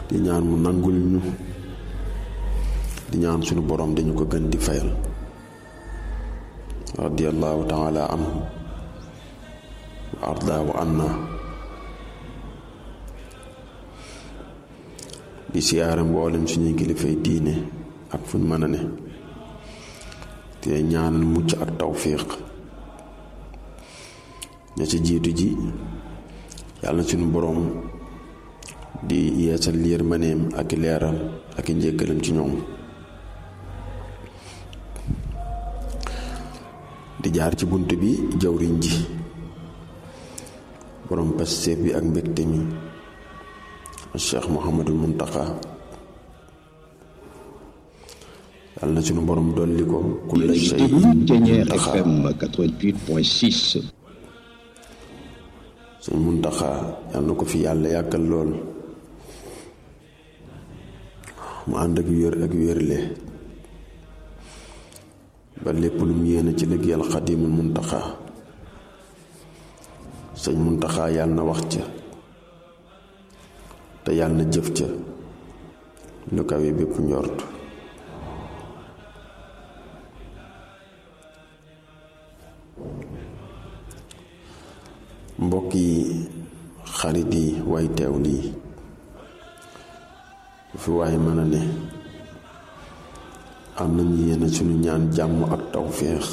di ñaan mu nangul ñu di ñaan sunu borom dañu ko gën di fayal radiyallahu taala anhu wa ardaahu anna di siyaare mboolem suñuy kilifay diine ak fuñ mën a ne te ñaanal mucc ak tawfiq ña ci jiitu ji yàlla na suñu boroom di yeesal yërmaneem ak leeral ak njëggalam ci ñoom di jaar ci bunt bi jawriñ ji boroom pasteef bi ak mbégte mi Cheikh Mouhamadul Muntaxa yàlla na suñu boroom dolli ko kulla shay Ténière FM 88.6 suñ Muntaxa yàlla na ko fi yàlla yàggal lool mu ànd ak wér ak wérle ba lépp lu mu yéene ci liggéeyal xadimul Muntaxa sëñ Muntaxa yàlla na wax ca te yàlla na jëf ca lu kawe bépp njort mbokk yi xarit yi way teew lii fi waaye mën a ne am nañu yéene suñu ñaan jàmm ak tawféex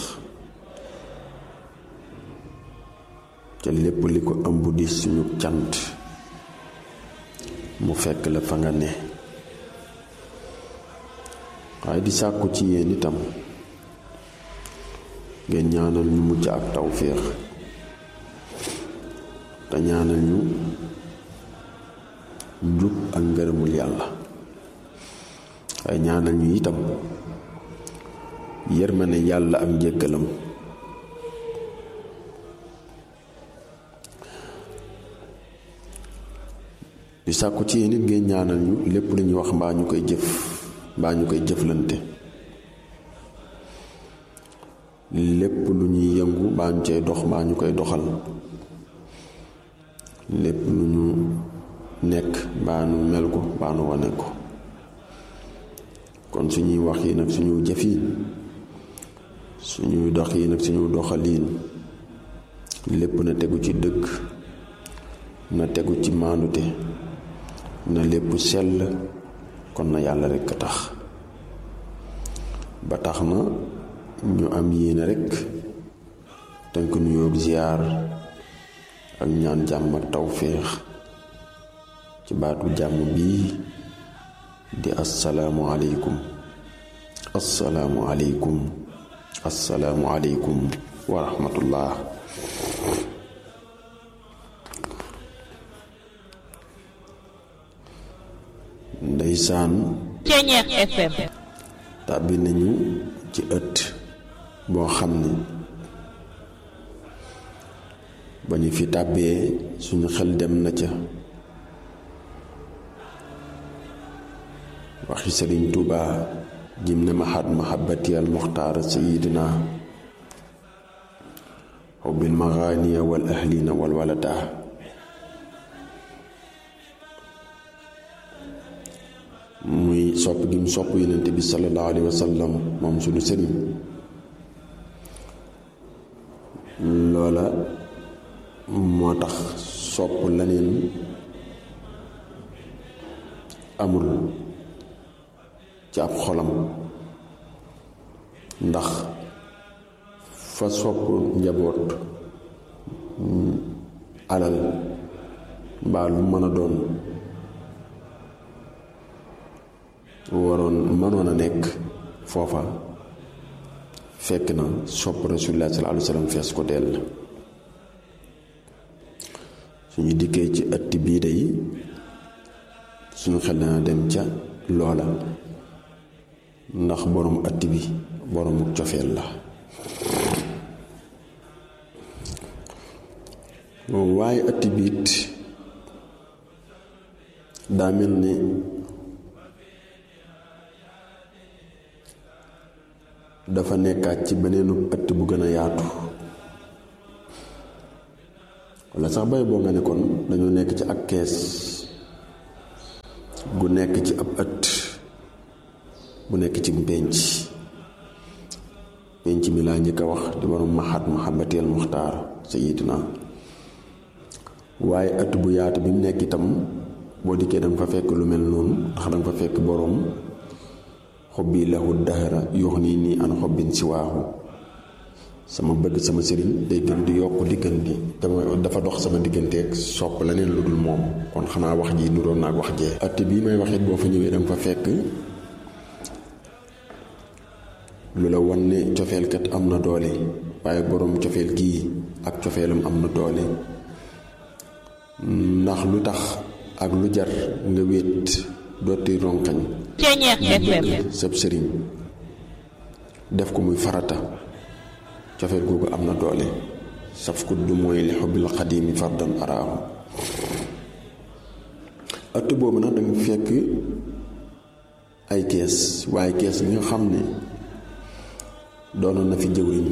ca lépp li ko ëmb di suñu cant mu fekk la fa nga ne waaye di sàkku ci yéen itam ngeen ñaanal ñu mucc ak tawféex te ñaanal ñu njub ak ngërëmul yàlla waaye ñaanal ñu itam yërmande yàlla ak njëggalam di sàkku ci yéen it ngeen ñaanal ñu lépp lu ñuy wax mbaa ñu koy jëf mbaa ñu koy jëflante lépp lu ñuy yëngu mbaa ñu cay dox mbaa ñu koy doxal lépp lu ñu nekk mbaa nu mel ko mbaa nu wane ko kon suñuy wax yi nag suñu jëf yi suñuy dox yi nag suñu doxaliin lépp na tegu ci dëgg na tegu ci maandute na lépp sell kon na yàlla rekk a tax ba tax na ñu am yéene rekk tënk nuyoo ziyaar ak ñaan jàmm ak tawféex ci baatu jàmm bii di assalaamu aleykum assalaamu aleykum assalaamu aleykum wa rahmatullah ndeysaan Ténière FM tàbbi nañu ci ëtt boo xam ni ba ñu fi tàbbee suñu xel dem na ca waxi sëriñ Tuuba jim ne mahat mahabbati al muxtaar sayidina xubbil maxaaniya wal ahlina wal walada muy sopp gi mu sopp yonente bi sallallahu alayhi wa sallam moom suñu sëriñ loola moo tax sopp leneen amul ci ab xolam ndax fa sopp njaboot alal mbaa lu mën a doon waroon mënoon a nekk foofa fekk na sopp rasulullah sallallahu alayhi wa sallam fees ko dell suñu dikkee ci ëtt bii day suñu xel dana dem ca loola ndax borom ëtt bi boroomu cofeel la waaye ëtt biit daa mel ni dafa nekkaat ci beneenu ëtt bu gën a yaatu walla sax bay boo nga ne kon dañoo nekk ci ak kees gu nekk ci ab ëtt bu nekk ci pénc pénc mi laa njëkk a wax di borom mahat muhammadiyal muxtaar sayidina waaye ëtt bu yaatu bi mu nekk itam boo dikkee danga fa fekk lu mel noonu ndax danga fa fekk boroom xobbi lahu dahra yox nii nii an xobbin si waaxu sama bëgg sama sëriñ day gën di yokk di gën di dama dafa dox sama digganteeg sopp leneen lu dul moom kon xanaa wax ji nuroon naa ak wax jee ëtt bii may waxit boo fa ñëwee danga fa fekk lu la wan ne cofeelkat am na doole waaye boroom cofeel gii ak cofeelam am na doole ndax lu tax ak lu jar nga wéet dooti ronkañ Ceñeex FM sab sëriñ def ko muy farata cofeel googu am na doole saf ku du mooy li xubbil xadimi fardan araahu ëtt boobu nag danga fekk ay kees waaye kees bi nga xam ne doonoon na fi jëwriñ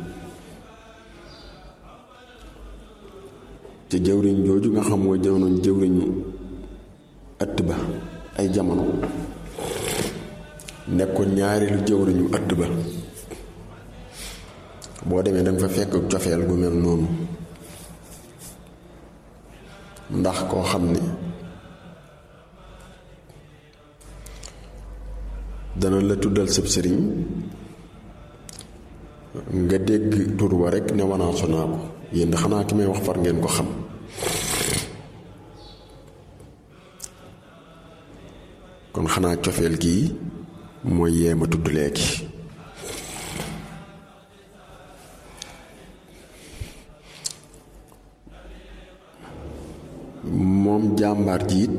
te jëwriñ jooju nga xam mooy doonoon jëwriñu ëtt ba ay jamono nekkoon ñaareelu jëwriñu ëtt ba boo demee danga fa fekk cofeel gu mel noonu ndax koo xam ne dana la tuddal sab sëriñ nga dégg tur wa rekk ne wanaasu naa ko yéen xanaa ki may wax far ngeen ko xam kon xanaa cofeel gii mooy yee ma tudd léegi moom jàmbaar ji it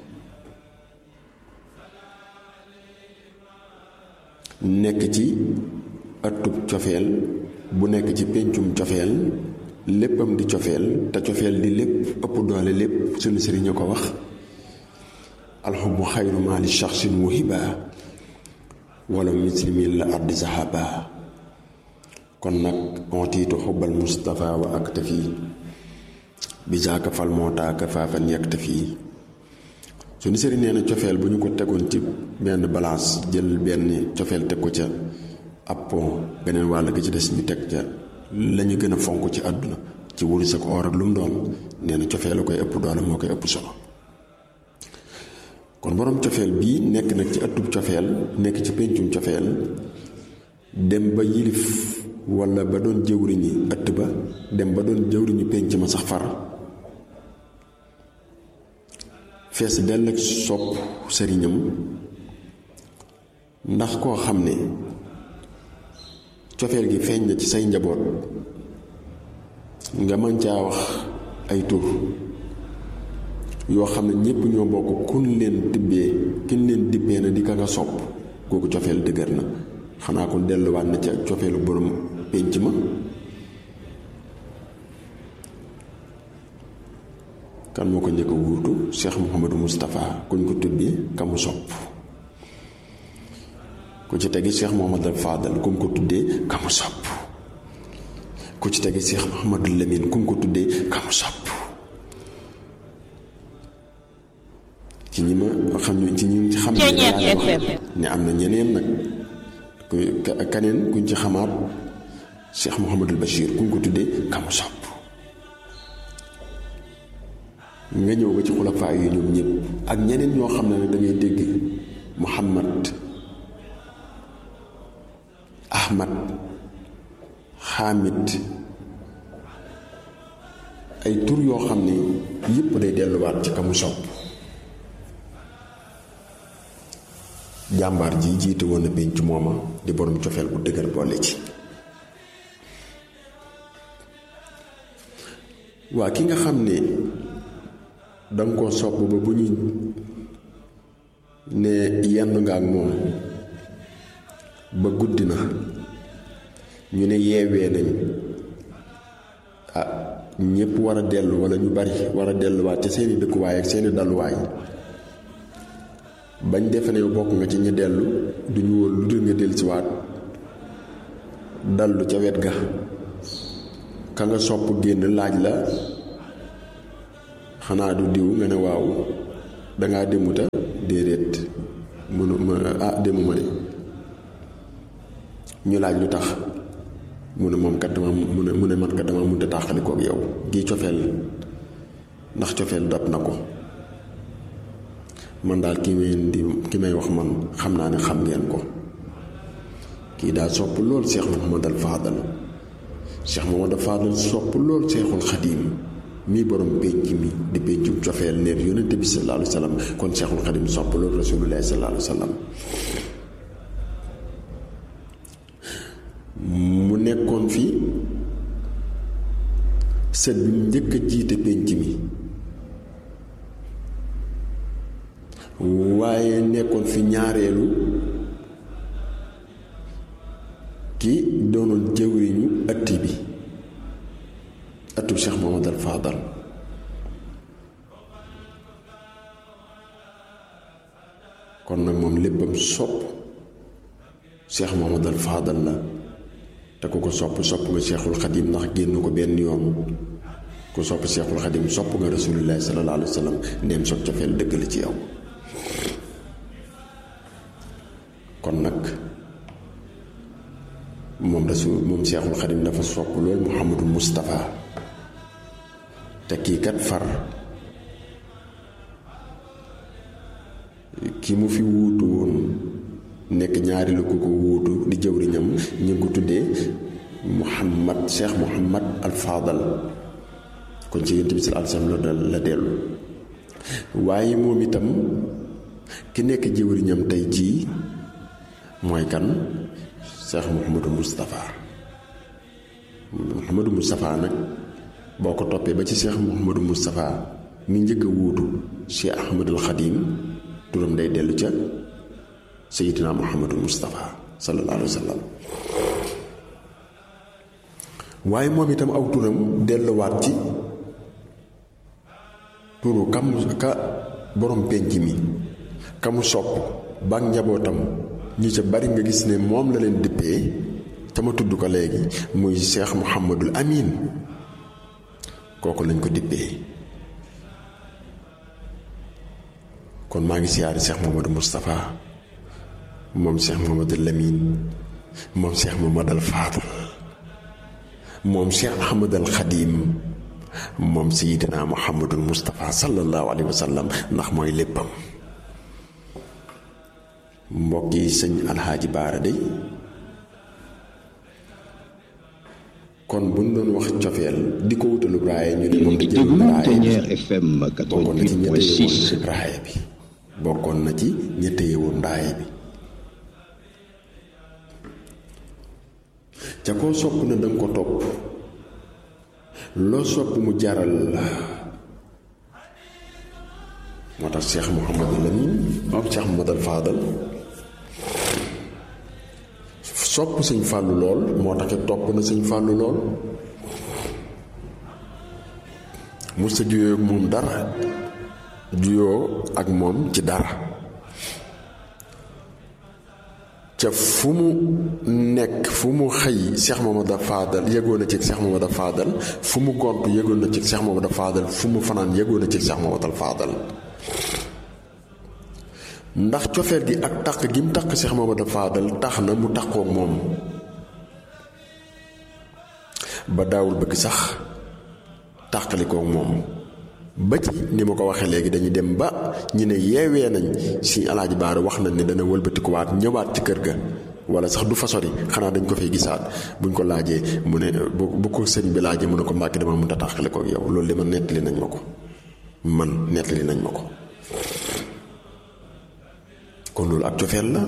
nekk ci ëttub cofeel bu nekk ci péncum cofeel léppam di cofeel te cofeel di lépp ëpp doole lépp sunu sëriñ a ko wax alxubu xayru maali shaxsin wahiba wala muslimin la ardi sahaba kon nag ontiitu xubbal mustafa wa aktafi bi jaaka fal moo taaka faafan yaktafi sunu sëriñ nee na cofeel bu ñu ko tegoon ci benn balance jël benn cofeel teg ko ca ab pont beneen wàll ga ci des ñu teg ca lañu gën a fonk ci àdduna ci wurus ak or ak lu mu doon nee na cofeel la koy ëpp doole moo koy ëpp solo kon boroom cofeel bii nekk nag ci ëttub cofeel nekk ci péncum cofeel dem ba yilif walla ba doon jëwriñi ëtt ba dem ba doon jëwriñu pénc ma sax far fees dell ak sopp sëriñam ndax koo xam ne cofeel gi feeñ na ci say njaboot nga mën caa wax ay tur yoo xam ne ñépp ñoo bokk kun leen tibbee kin leen dibbee na di ka nga sopp kooku cofeel dëgër na xanaa kon delluwaat na ca cofeelu borom pénc ma kan moo ko njëkk a wuutu Cheikh Mouhamadou Moustapha kuñ ko tuddee ka mu sopp ku ci tegi Cheikh Mouhamadou Fadal ku mu ko tuddee ka mu sopp ku ci tegi Cheikh Mouhamadou Lamine ku mu ko tuddee ka mu sopp ci ñi ma xam ñu ci ñi xam ne laa wax ne am na ñeneen nag ku kaneen kuñ ci xamaat Cheikh Mouhamadul Bachir kuñ ko tuddee ka mu sopp nga ñëw ba ci xulafaa yi ñoom ñëpp ak ñeneen ñoo xam ne nag da ngay dégg Muhammad Ahmad Hamid ay tur yoo xam ne yëpp day delluwaat ci ka mu sopp jàmbaar ji jiite woon na pénc mooma di borom cofeel bu dëgër boole ci waa ki nga xam ne danga koo sopp ba bu ñu ne yenn nga ak moom ba guddi na ñu ne yeewee nañ ah ñépp war a dellu walla ñu bari war a delluwaat ci seeni dëkkuwaay ak seeni dalluwaay bañ defe ne yow bokk nga ci ñi dellu duñu wóor lu dul nga dellusiwaat dallu ca wet ga ka nga sopp génn laaj la xanaa du diw nga ne waaw dangaa demuta déedéet mënu ma ah demu ma de ñu laaj lu tax mu ne moom kat dama mu ne mu ne man kat dama mënut a tàqali koog yow gii cofeel ndax cofeel dab na ko man daal ki may di ki may wax man xam naa ne xam ngeen ko kii daal sopp lool Cheikh Mouhamadal Fadal Cheikh Mouhamadal Fadal sopp lool Cheikhul Xadim mii borom pénc mi di péncum cofeel neer yonente bi sallallahu alayhi wa sallam kon Cheikhul Xadim sopp lool rasulullahi sallallahu alayhi wa sallam mu nekkoon fi sët bi mu njëkk a jiite pénc mi waaye nekkoon fi ñaareelu ki doonoon jëwriñu ëtt bi ëttu Cheikh Mohamadal Fadal kon nag moom léppam sopp Cheikh Mohamadal Fadal la te ku ko sopp sopp nga Cheikhul Xadim ndax génn ko benn yoon ku sopp Cheikhul Xadim sopp nga rasulillahi sallallahu alayhi wa sallam ndeem soog cofeel dëgg la ci yow kon nag moom rasul moom Cheikhul Xadim dafa sopp loolu Mouhamadou Moustapha te kii kat far ki mu fi wuutu woon nekk ñaari la ku ko wuutu di jëwriñam ñu ngi ko tuddee Mouhamad Cheikh Mouhamad Al Fadal kon ci yonent bi sallallahu alayhi wa sallam la dellu waaye moom itam ki nekk jëwriñam tey jii mooy kan Cheikh Mouhamadou Moustapha Mouhamadou Moustapha nag boo ko toppee ba ci Cheikh Mouhamadou Moustapha mi njëkk a wuutu Cheikh Ahmadul Xadim turam day dellu ca Seydina Mouhamadou Moustapha sallallahu alayhi wa sallam waaye moom itam aw turam delluwaat ci turu kam ka borom penc mi kamu sopp ba njabootam ñi ca bari nga gis ne moom la leen dippee te ma tudd ko léegi muy Cheikh Mouhamadul Amin kooku lañ ko dippee kon maa ngi siyaari Cheikh Mouhamadou Moustapha moom Cheikh Mouhamadul Lamine moom Cheikh Mouhamadul Fadal moom Cheikh Ahmadul Xadim moom Seydina Mouhamadul Moustapha sallallahu alayhi wa sallam ndax mooy léppam mbokk yi sëñ Alxaaji Baara day kon bu ñu doon wax cofeel di ko wutalu raaya ñu ne moom di jël raaya bi FM bokkoon na ci ñette yewoon 88.6 raaya bi bokkoon na ci ñette yewoon raaya bi ca koo sopp na danga ko topp loo sopp mu jaral la moo tax Cheikh Mouhamadou Lamine moom Cheikh Mouhamadou Fadal sopp sëñ fàllu lool moo tax it topp na sëñ fàllu lool mu sa juyoo ak moom dara juyoo ak moom ci dara ca fu mu nekk fu mu xëy Cheikh Mamadou Fadal yëgoon na ci Cheikh Mamadou Fadal fu mu gont yëgoon na ci Cheikh Mamadou Fadal fu mu fanaan yëgoon na ci Cheikh Mamadou Fadal ndax cofeel gi ak taq gi mu taq Cheikh Mamadou Fadal tax na mu taqoo moom ba daawul bëgg sax tàqalikoo moom ba ci ni ma ko waxee léegi dañuy dem ba ñi ne yeewee nañ si alaaji baara wax nañ ne dana wëlbatikuwaat ñëwaat ci kër ga wala sax du fa sori xanaa dañ ko fay gisaat buñ ko laajee mu ne bu bu ko sëñ bi laajee mu ne ko mbàkki dama mënta tàqalikoo yow loolu de man nettali nañ ma ko man nettali nañ ma ko kon loolu ak cofeel la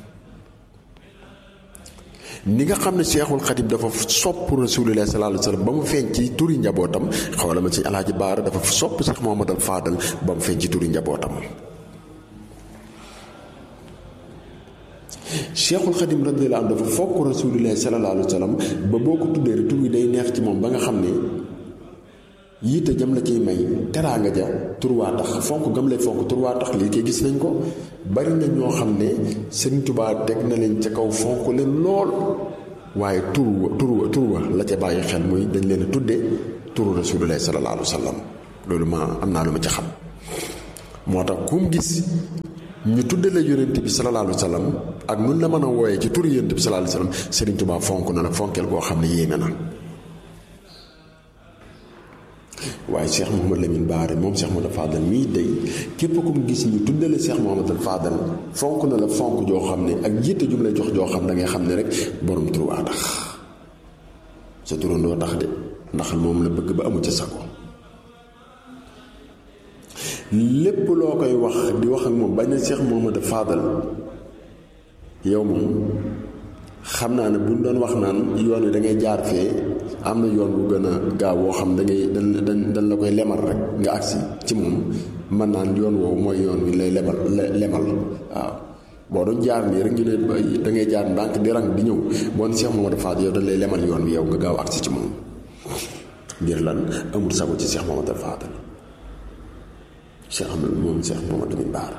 ni nga xam ne Seexul Xadim dafa sopp Rasulullah sallallahu alayhi wa sallam ba mu feeñ ci turi njabootam xawala ma ci alaaji baara dafa sopp Seex Muhammadal Faadal ba mu feeñ ci turi njabootam Seexul Xadim radiyallahu anhu dafa fokk Rasulullah sallallahu alayhi wa sallam ba boo ko tuddee rek tur wi day neex ci moom ba nga xam ne yiite jam la ciy may teraanga ja turwaa tax fonk gam lay fonk turwaa tax lii koy gis nañ ko bari na ñoo xam ne Sëriñ Tuubaa teg na leen ca kaw fonk leen lool waaye turwa turwa turwa la ca bàyyi xel muy dañ leen a tudde turu Rasulullah sallallahu alayhi wa sallam loolu ma am naa lu ma ca xam moo tax kum gis ñu tuddale yonent bi sallallahu alayhi wa sallam ak nun la mën a wooyee ci turu yonent bi sallallahu alayhi wa sallam Serigne Touba fonk na la fonkeel koo xam ne yéeme na waaye Cheikh Mouhamad Lamine Baare moom Cheikh Mouhamad Fadal mii day képp ku mu gis ñu tuddale Cheikh Mouhamad Fadal fonk na la fonk joo xam ne ak jiite jum lay jox joo xam da ngay xam ne rek borom tur waa tax sa turandoo tax de ndax moom la bëgg ba amu ca sago lépp loo koy wax di wax ak moom bañ na Cheikh Mouhamad Fadal yow moom xam naa ne buñ doon wax naan yoon wi da ngay jaar fee am na yoon bu gën a gaaw woo xam da ngay dañ dañ dañ la koy lemal rek nga agsi ci moom mën naan yoon woowu mooy yoon wi lay lebal lemal waaw boo doon jaar nii rek ñu ne da ngay jaar ndànk di rang di ñëw boo ne Cheikh Mouhamad Fadal yow dañ lay lemal yoon wi yow nga gaaw agsi ci moom ngir lan amul sago ci Cheikh Mouhamad Fadal Cheikh Ahmed moom Cheikh Mouhamad Lamine Bara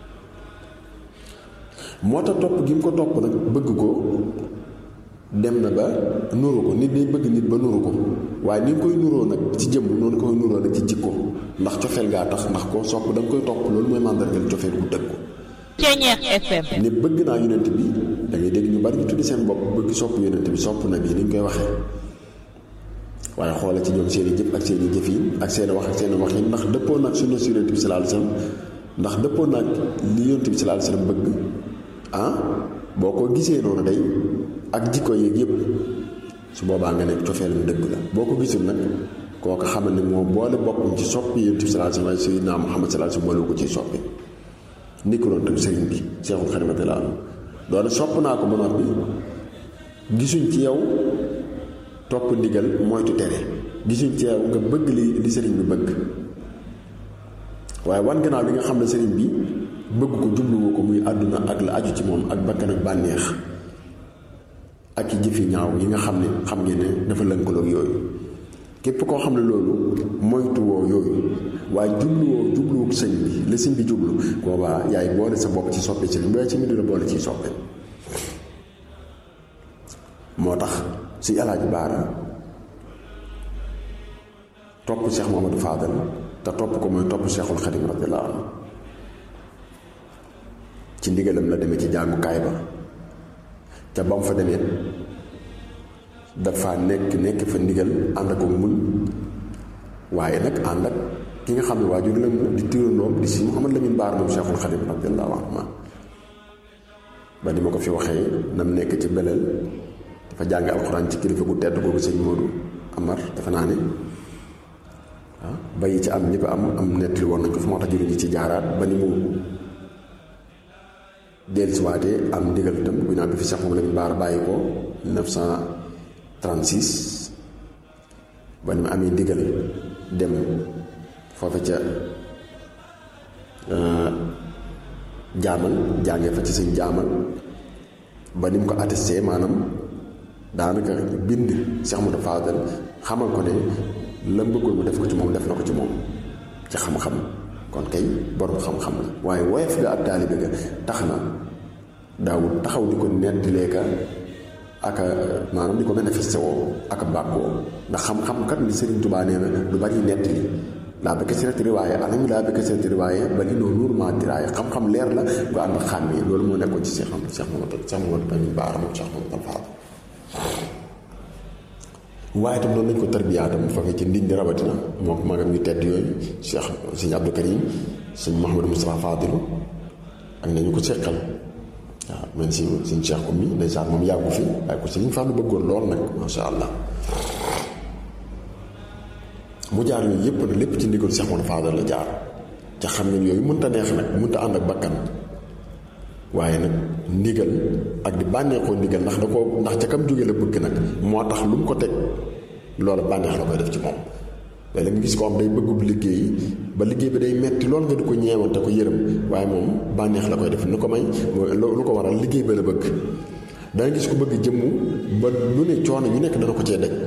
moo tax topp gi mu ko topp nag bëgg ko dem na ba nuru ko nit day bëgg nit ba nuru ko waaye ni nga koy nuroo nag ci jëmm noonu koy nuroo nag ci jikko ndax cofeel gaa tax ndax koo sopp da nga koy topp loolu mooy màndargal cofeel gu dëgg ko Ceeñeex FM ne bëgg naa yonent bi da ngay dégg ñu bari ñu tuddi seen bopp bëgg sopp yonent bi sopp na bi ni ñu koy waxee waaye xoole ci ñoom seen i jëf ak seen i jëf yi ak seen i wax ak seen i wax yi ndax dëppoo nag sunna si yonent bi sallallahu alayhi wasallam ndax dëppoo nag li yonent bi sallallahu alayhi wasallam bëgg ah boo ko gisee noonu day ak jikko yeeg yëpp su boobaa nga nekk cofeelam dëgg la boo ko gisul nag kooku xamal ne moo boole boppam ci soppi yonent bi sallallahu alayhi wasallam sayyidina Muhammad sallallahu alayhi wasallam boole ko ci soppi ni ko doon tam sëriñ bi Seexul Xadiim radiyallaahu anhu doone sopp naa ko ba noppi gisuñ ci yow topp ndigal moytu tere gisuñ ci yow nga bëgg li li sëriñ bi bëgg waaye wan gannaaw li nga xam ne sëriñ bi bëgg ko jubluwu ko muy àdduna ak la aju ci moom ak bakkan ak bànneex ak i jëfi ñaaw yi nga xam ne xam ngeen ne dafa lënkaloog yooyu képp koo xam ne loolu moytuwoo yooyu waaye jubluwoo jubluwoo sëñ bi la sëñ bi jublu boobaa yaay boole sa bopp ci soppe sëriñ waaye ci mbir la boole ciy soppe moo tax si alaaji baara topp Cheikh Mamadou Fadal te topp ko mooy topp Cheikhul Xadim radiyallahu anhu ci ndigalam la demee ci jàngukaay ba ca ba mu fa demee dafa nekk nekk fa ndigal ànd ak muñ waaye nag ànd ak ki nga xam ne waajur la di tirandoom di si Mouhamad Lamine Baar moom Cheikhul Xadim radiyallahu anhu ba ni ma ko fi waxee nam nekk ci beleel dafa jàng alxuraan ci kilifa gu tedd googu sëñ Modou Amar dafa naa ne ah bayi ci am ñi ko am am nettali woon nañ ko fi moo tax jëriñu ci jaaraat ba ni mu dellusiwaatee am ndigal itam bu ñaan bi fi Cheikh Mouhamad Lamine Baar bàyyi ko 1936 ba ni mu amee ndigal dem foofa ca jaamal jàngee fa ci sëñ jaamal ba ni mu ko attesté maanaam daanaka bind Cheikh Mouhamadou Fadal xamal ko ne la bëggoon mu def ko ci moom def na ko ci moom ci xam-xam kon kay borom xam-xam la waaye woyof ga ak taalibe ga tax na daawul taxaw di ko nettilee ka ak maanaam di ko manifesté woo ak bàkkoo ndax xam-xam kat li Serigne Touba nee na du bari nettali laa bëgg seeti riwaaye anam laa bëgg seeti riwaaye ba li noonu nurement diraaye xam-xam leer la bu ànd ak xàmmee loolu moo nekkoon ci Cheikh Cheikh Mamadou Cheikh Mamadou Lamine Bara moom Cheikh Mamadou Fadal waaye itam noonu lañ ko tarbiyaatam foofee ci ndindi rawatina moo ko magam ñu tedd yooyu Cheikh sëñ Abdou Karim sëñ Mouhamadou Moustapha Fadilu ak nañu ko seqal waaw même si sëñ Cheikh Oumy ndeysaan moom yàggu fi waaye ko sëñ Fallou bëggoon lool nag macha allah mu jaar yooyu yëpp nag lépp ci ndigal Cheikh Mamadou Fadal la jaar ca xam ne yooyu mënta neex nag mënta ànd ak bakkan waaye nag ndigal ak di bànneexoo ndigal ndax da ko ndax ca kam jóge la bëgg nag moo tax lu mu ko teg loolu bànneex la koy def ci moom waaye la nga gis ko am day bëggub liggéey ba liggéey bi day metti lool nga di ko ñeewante ko yërëm waaye moom bànneex la koy def nu ko may mooy lu ko waral liggéey ba la bëgg danga gis ko bëgg jëmm ba lu ne coono ñu nekk dana ko cee daj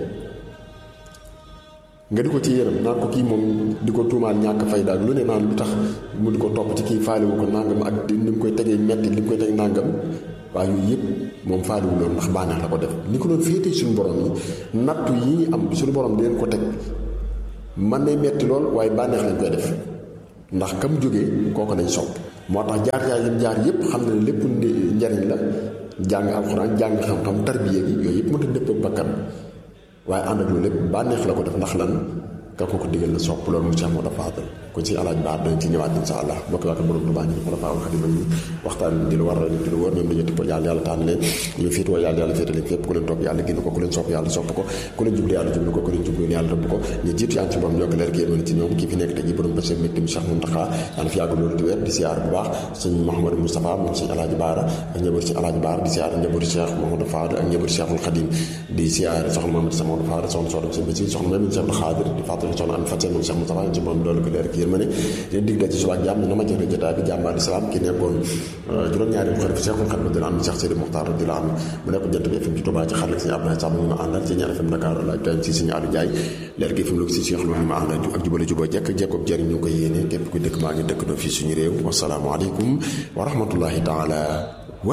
nga di ko ci yërëm naan ko kii moom di ko tuumaal ñàkk fay daal lu ne naan lu tax mu di ko topp ci kii faaliwu ko nàngam ak ni mu koy tegee metti li mu koy teg nàngam waaye yooyu yëpp moom faaliwu loolu ndax bànneex la ko def ni ko doon féetee suñu borom yi nattu yi am suñu borom di leen ko teg man nay metti lool waaye bànneex lañ koy def ndax kam jógee kooku lañ sopp moo tax jaar-jaar yi jaar yépp xam ne lépp njariñ la jàng alxuraan jàng xam-xam tarbiya gi yooyu yëpp mënta dëpp ak bakkan waaye ànd ak loolu lépp bànneex la ko def ndax lan ka ko ko digal la sopp loolu mu Cheikh Modou Fadal kon si alaaj baar dañ ci ñëwaat insha allah bokk waa ko borom Tuubaa ñu xula faa xadima ñu waxtaan di lu war a di lu wóor ñoom dañu tipp yàlla yàlla tànn leen ñu féetoo yàlla yàlla féetale fépp ku leen topp yàlla génn ko ku leen sopp yàlla sopp ko ku leen jublu yàlla jublu ko ku leen jublu yàlla rëbb ko ñu jiitu yàlla ci borom yokk leer génn ci ñoom kii fi nekk tey ji borom bés mbégte mu Cheikh Mountakha yàlla fi yàgg loolu di wér di siyaar bu baax sëñ Mouhamadou Moustapha moom sëñ alaaji baara ak njabootu si alaaji baara di siyaar njabootu Cheikh Mouhamadou Fadal ak njabootu Cheikhul Khadim di siyaar soxna Mamadou Sa Mamadou Fadal soxna soxna sëñ Basi soxna Mamadou Cheikh Khadir di fàttali soxna am Fatou moom Cheikh Moustapha ci moom doolu ko leer ak yërmande leen dig ci suba ak jàmm na ma jëre jotaay bi jàmbaar islam ki nekkoon juróom-ñaari xalifa Cheikhul Khadim radiyallahu anhu Cheikh Sidi Mokhtar radiyallahu anhu mu nekk jant bi FM ci Touba ci xarala sëñ Abdoulaye Samb ñu ma àndal ci ñaar FM Dakar la doy ci sëñ Aliou Ndiaye leer gi FM lu si Cheikh Lo ñu ma àndal ak jubale juboo jekk jekkoog jëriñ ñu ko yéene képp ku dëkk maa ngi dëkk doo fii suñu réew wasalaamu aleykum wa rahmatullahi taala